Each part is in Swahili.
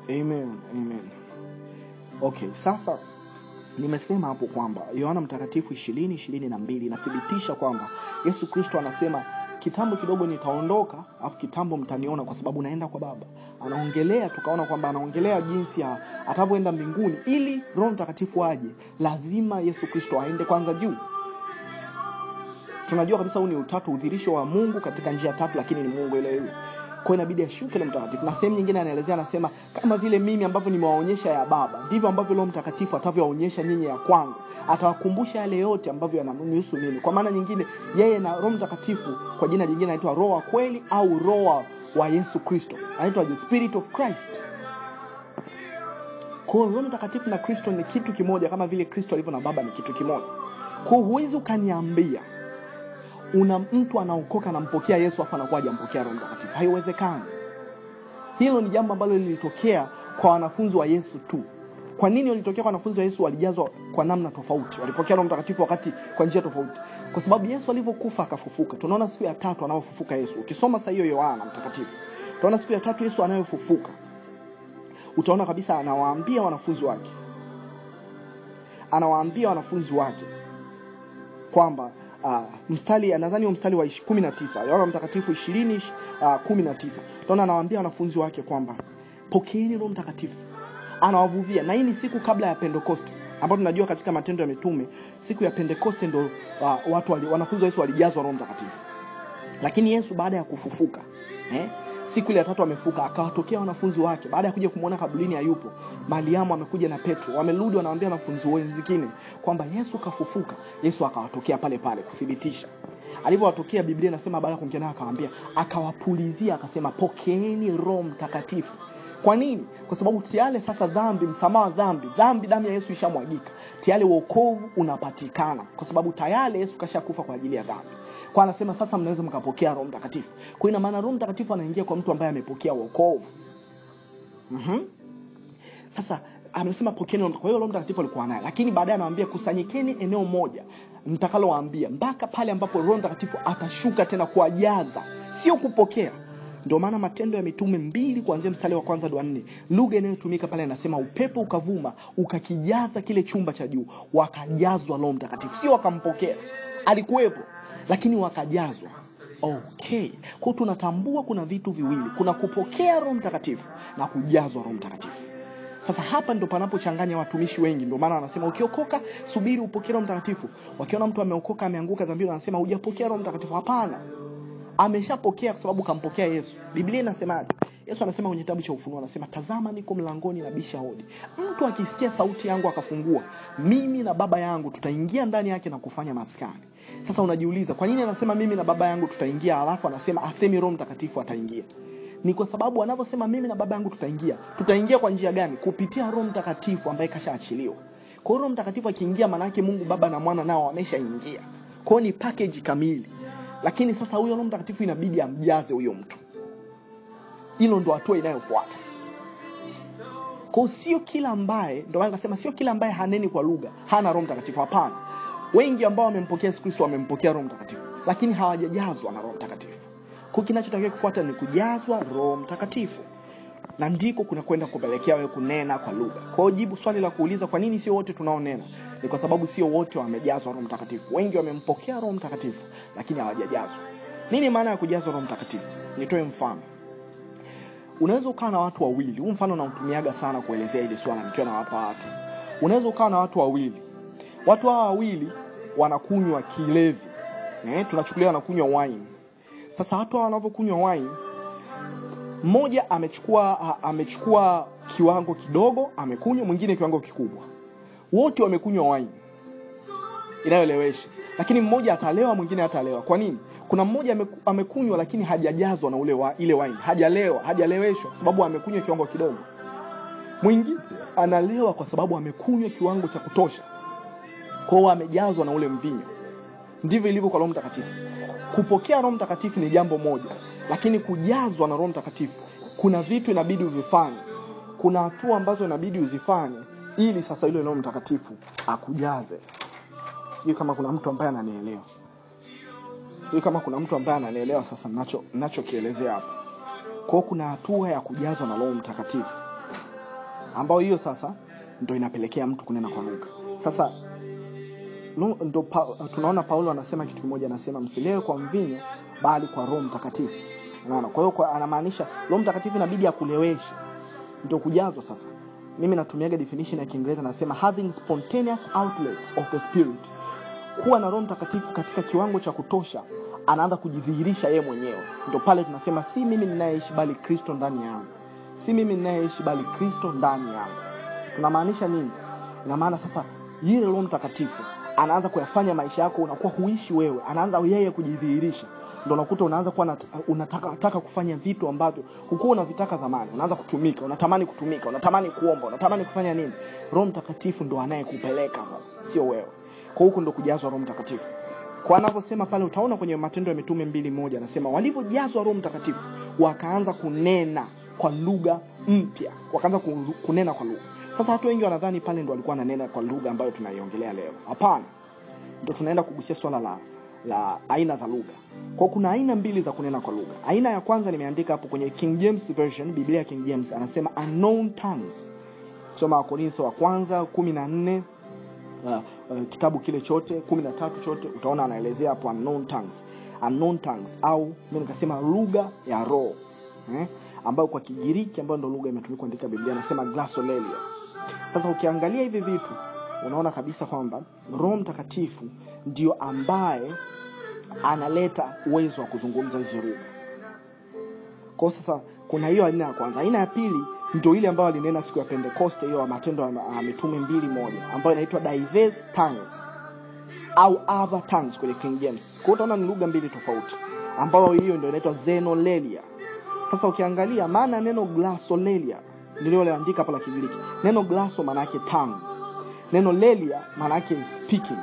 amen amen okay sasa nimesema hapo kwamba yohana mtakatifu ishirini ishirini na mbili inathibitisha kwamba yesu kristo anasema kitambo kidogo nitaondoka afu kitambo mtaniona kwa sababu naenda kwa baba anaongelea tukaona kwamba anaongelea jinsi ya atavyoenda mbinguni ili roho mtakatifu aje lazima yesu kristo aende kwanza juu tunajua kabisa huu ni utatu udhirisho wa mungu katika njia tatu lakini ni mungu ile ile kwa inabidi ashuke roho mtakatifu na sehemu nyingine anaelezea anasema kama vile mimi ambavyo nimewaonyesha ya baba ndivyo ambavyo roho mtakatifu atavyowaonyesha nyinyi ya kwangu atawakumbusha yale yote ambavyo yananihusu mimi kwa maana nyingine yeye na roho mtakatifu kwa jina jingine anaitwa roho wa kweli au roho wa yesu kristo anaitwa the spirit of christ kwa hiyo roho mtakatifu na kristo ni kitu kimoja kama vile kristo alivyo na baba ni kitu kimoja kwa hiyo huwezi ukaniambia una mtu anaokoka anampokea yesu afu anakuwa hajampokea roho mtakatifu haiwezekani hilo ni jambo ambalo lilitokea kwa wanafunzi wa yesu tu kwa nini walitokea kwa wanafunzi wa yesu walijazwa kwa namna tofauti walipokea roho mtakatifu wakati kwa njia tofauti kwa sababu yesu alivyokufa akafufuka tunaona siku ya tatu anayofufuka yesu ukisoma saa hiyo yohana mtakatifu utaona siku ya tatu yesu anayofufuka utaona kabisa anawaambia wanafunzi wake anawaambia wanafunzi wake kwamba uh, mstari nadhani mstari wa kumi na tisa yohana mtakatifu ishirini uh, kumi na tisa utaona anawaambia wanafunzi wake kwamba pokeeni roho mtakatifu anawavuvia na hii ni siku kabla ya pentekoste ambayo tunajua katika matendo ya mitume siku ya pentekoste ndo uh, watu wali, wanafunzi wa yesu walijazwa roho mtakatifu lakini yesu baada ya kufufuka eh, siku ile ya tatu amefuka akawatokea wanafunzi wake baada ya kuja kumwona kaburini hayupo mariamu amekuja na petro wamerudi wanawaambia wanafunzi wenzingine kwamba yesu kafufuka yesu akawatokea pale pale kuthibitisha alivyowatokea biblia inasema baada ya kuongea nayo akawaambia akawapulizia akasema pokeeni roho mtakatifu kwa nini kwa sababu tayari sasa dhambi msamaha dhambi dhambi damu ya yesu ishamwagika tayari uokovu unapatikana kwa sababu tayari yesu kashakufa kwa ajili ya dhambi kwa anasema sasa mnaweza mkapokea roho mtakatifu kwa ina maana roho mtakatifu anaingia kwa mtu ambaye amepokea wokovu mm-hmm. sasa amesema pokeeni kwa hiyo roho mtakatifu alikuwa naye lakini baadaye anawambia kusanyikeni eneo moja mtakalowaambia mpaka pale ambapo roho mtakatifu atashuka tena kuwajaza sio kupokea ndio maana matendo ya mitume mbili kuanzia mstari wa kwanza hadi wa nne lugha inayotumika pale anasema upepo ukavuma ukakijaza kile chumba cha juu wakajazwa roho mtakatifu sio wakampokea alikuwepo lakini wakajazwa okay kwao tunatambua kuna vitu viwili kuna kupokea roho mtakatifu na kujazwa roho mtakatifu sasa hapa ndo panapochanganya watumishi wengi ndio maana wanasema ukiokoka subiri upokee roho mtakatifu wakiona mtu ameokoka ameanguka dhambini wanasema hujapokea roho mtakatifu hapana ameshapokea kwa sababu kampokea yesu biblia inasemaje yesu anasema kwenye kitabu cha ufunuo anasema tazama niko mlangoni na bisha hodi mtu akisikia sauti yangu akafungua mimi na baba yangu tutaingia ndani yake na kufanya maskani sasa unajiuliza kwa nini anasema mimi na baba yangu tutaingia alafu anasema asemi roho mtakatifu ataingia ni kwa sababu anavyosema mimi na baba yangu tutaingia tutaingia kwa njia gani kupitia roho mtakatifu ambaye kashaachiliwa kwa hiyo roho mtakatifu akiingia maanaake mungu baba na mwana nao wameshaingia kwao ni package kamili lakini sasa huyo roho mtakatifu inabidi amjaze huyo mtu hilo ndo hatua inayofuata kwao sio kila ambaye ndo nasema sio kila ambaye haneni kwa lugha hana roho mtakatifu hapana wengi ambao wamempokea yesu kristo wamempokea roho mtakatifu lakini hawajajazwa na roho mtakatifu kwa kinachotakiwa kufuata ni kujazwa roho mtakatifu na ndiko kunakwenda kupelekea wewe kunena kwa lugha kwa hiyo jibu swali la kuuliza kwa nini sio wote tunaonena ni kwa sababu sio wote wamejazwa roho mtakatifu wengi wamempokea roho mtakatifu lakini hawajajazwa nini maana ya kujazwa roho mtakatifu nitoe mfano unaweza ukawa na watu wawili huu mfano nautumiaga sana kuelezea hili swala nikiwa nawapa watu unaweza ukawa na watu wawili watu hawa wawili wanakunywa kilevi eh, tunachukulia wanakunywa wine sasa watu hawa wanavyokunywa wine mmoja amechukua amechukua kiwango kidogo amekunywa mwingine kiwango kikubwa wote wamekunywa wine inayoelewesha lakini mmoja atalewa mwingine hatalewa kwa nini kuna mmoja amekunywa lakini hajajazwa na ule wa, ile wine hajalewa hajaleweshwa kwa sababu amekunywa kiwango kidogo mwingine analewa kwa sababu amekunywa kiwango cha kutosha kwao amejazwa na ule mvinyo ndivyo ilivyo kwa roho mtakatifu kupokea roho mtakatifu ni jambo moja lakini kujazwa na roho mtakatifu kuna vitu inabidi uvifanye kuna hatua ambazo inabidi uzifanye ili sasa yule roho mtakatifu akujaze sijui kama kuna mtu ambaye ananielewa sijui kama kuna mtu ambaye ananielewa sasa nacho nachokielezea hapa kwao kuna hatua ya kujazwa na roho mtakatifu ambayo hiyo sasa ndo inapelekea mtu kunena kwa lugha sasa no, ndo pa, tunaona paulo anasema kitu kimoja anasema msilewe kwa mvinyo bali kwa roho mtakatifu unaona kwa hiyo kwa- anamaanisha roho mtakatifu inabidi akuleweshe ndio kujazwa sasa mimi natumiaga definition ya kiingereza nasema having spontaneous outlets of the spirit kuwa na roho mtakatifu katika kiwango cha kutosha anaanza kujidhihirisha yeye mwenyewe ndo pale tunasema si mimi ninayeishi bali kristo ndani yangu si mimi ninayeishi bali kristo ndani yangu tunamaanisha nini ina maana sasa yule roho mtakatifu anaanza kuyafanya maisha yako unakuwa huishi wewe anaanza yeye kujidhihirisha ndo unakuta unaanza kuwa nat- unataka, unataka kufanya vitu ambavyo hukuwa unavitaka zamani unaanza kutumika unatamani kutumika unatamani kuomba unatamani kufanya nini roho mtakatifu ndo anayekupeleka sasa sio wewe kwa huku ndo kujazwa roho mtakatifu kwa anavyosema pale utaona kwenye matendo ya mitume mbili moja anasema walivyojazwa roho mtakatifu wakaanza kunena kwa lugha mpya wakaanza ku- kunena kwa lugha sasa watu wengi wanadhani pale ndo walikuwa wananena kwa lugha ambayo tunaiongelea leo hapana ndo tunaenda kugusia swala la la aina za lugha kwa kuna aina mbili za kunena kwa lugha aina ya kwanza nimeandika hapo kwenye king james version biblia ya king james anasema unknown tongues soma wakorintho wa kwanza kumi na nne uh, uh, kitabu kile chote kumi na tatu chote utaona anaelezea hapo unknown tongues unknown tongues au mi nikasema lugha ya roho eh? ambayo kwa kigiriki ambayo ndo lugha imetumika kuandika biblia anasema glosolalia sasa ukiangalia hivi vitu unaona kabisa kwamba roho mtakatifu ndio ambaye analeta uwezo wa kuzungumza hizi lugha kwao sasa kuna hiyo aina ya kwanza aina ya pili ndio ile ambayo alinena siku ya pentekoste hiyo ya matendo ya ya mitume mbili moja ambayo inaitwa diverse tongues au other tongues kwenye king james kwao utaona ni lugha mbili tofauti ambayo hiyo ndio inaitwa zenolalia sasa ukiangalia maana ya neno glosolalia nililoandika hapa la kigiriki neno glaso maana yake tongue neno lelia maana yake speaking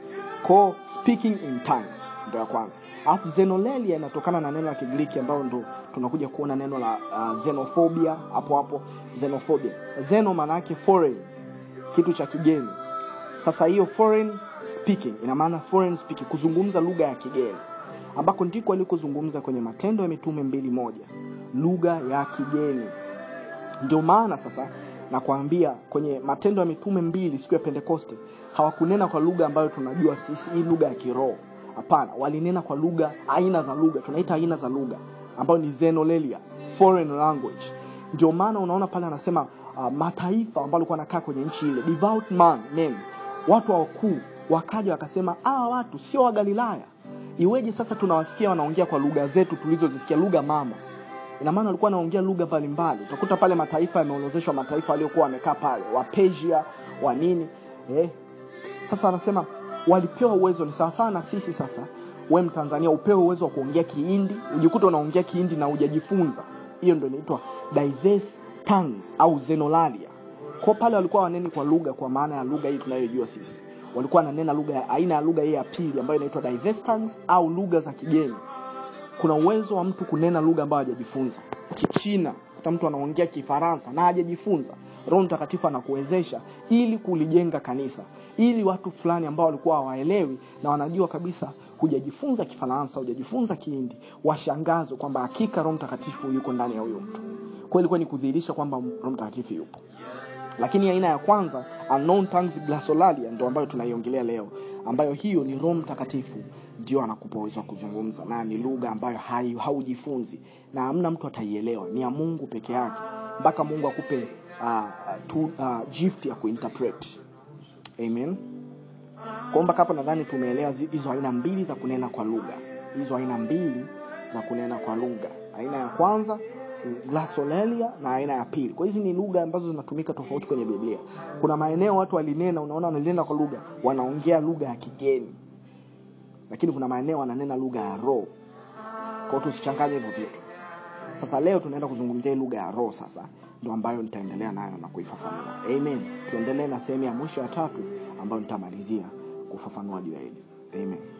ko speaking in tongues ndo ya kwanza alafu xenolelia inatokana na neno la kigiriki ambayo ndo tunakuja kuona neno la uh, xenophobia hapo hapo xenophobia xeno maana yake foreign kitu cha kigeni sasa hiyo foreign speaking ina maana foreign speaking kuzungumza lugha ya kigeni ambako ndiko alikozungumza kwenye matendo ya mitume mbili moja lugha ya kigeni ndio maana sasa nakwambia kwenye matendo ya mitume mbili siku ya pentekoste hawakunena kwa lugha ambayo tunajua sisi hii lugha ya kiroho hapana walinena kwa lugha aina za lugha tunaita aina za lugha ambayo ni xenolelia foreign language ndio maana unaona pale anasema uh, mataifa ambao alikuwa anakaa kwenye nchi ile devout man men watu wakuu wakaja wakasema hawa watu sio wa galilaya iweje sasa tunawasikia wanaongea kwa lugha zetu tulizozisikia lugha mama ina maana walikuwa wanaongea lugha mbalimbali utakuta pale mataifa yameorozeshwa mataifa waliokuwa wamekaa pale wapesia wa nini eh. sasa anasema walipewa uwezo ni sawasawa na sisi sasa we mtanzania upewe uwezo wa kuongea kiindi ujikuta unaongea kiindi na hujajifunza hiyo ndo inaitwa diverse tongues au zenolalia kwa pale walikuwa waneni kwa lugha kwa maana ya lugha hii tunayojua sisi walikuwa wananena lugha ya- aina ya lugha hii ya pili ambayo inaitwa diverse tongues au lugha za kigeni kuna uwezo wa mtu kunena lugha ambayo hajajifunza kichina kuta mtu anaongea kifaransa na hajajifunza roho mtakatifu anakuwezesha ili kulijenga kanisa ili watu fulani ambao walikuwa hawaelewi na wanajua kabisa hujajifunza kifaransa hujajifunza kihindi washangazwe kwamba hakika roho mtakatifu yuko ndani ya huyo mtu kwa ilikuwa ni kudhihirisha kwamba roho mtakatifu yupo lakini aina ya kwanza unknown tongues glosolalia ndio ambayo tunaiongelea leo ambayo hiyo ni roho mtakatifu ndio anakupa uwezo wa kuzungumza na ni lugha ambayo hai- haujifunzi na hamna mtu ataielewa ni ya mungu peke yake mpaka mungu akupe uh, tu, uh, gift ya kuinterpret amen kwa mpaka hapo nadhani tumeelewa zi- hizo aina mbili za kunena kwa lugha hizo aina mbili za kunena kwa lugha aina ya kwanza ni glosolalia na aina ya pili kwa hizi ni lugha ambazo zinatumika tofauti kwenye biblia kuna maeneo watu walinena unaona wanalinena kwa lugha wanaongea lugha ya kigeni lakini kuna maeneo wananena lugha ya roho kwa hiyo tusichanganye hivyo vitu sasa leo tunaenda kuzungumzia hii lugha ya roho sasa ndo ambayo nitaendelea nayo na kuifafanua amen tuendelee na sehemu ya mwisho ya tatu ambayo nitamalizia kufafanua juu ya hili amen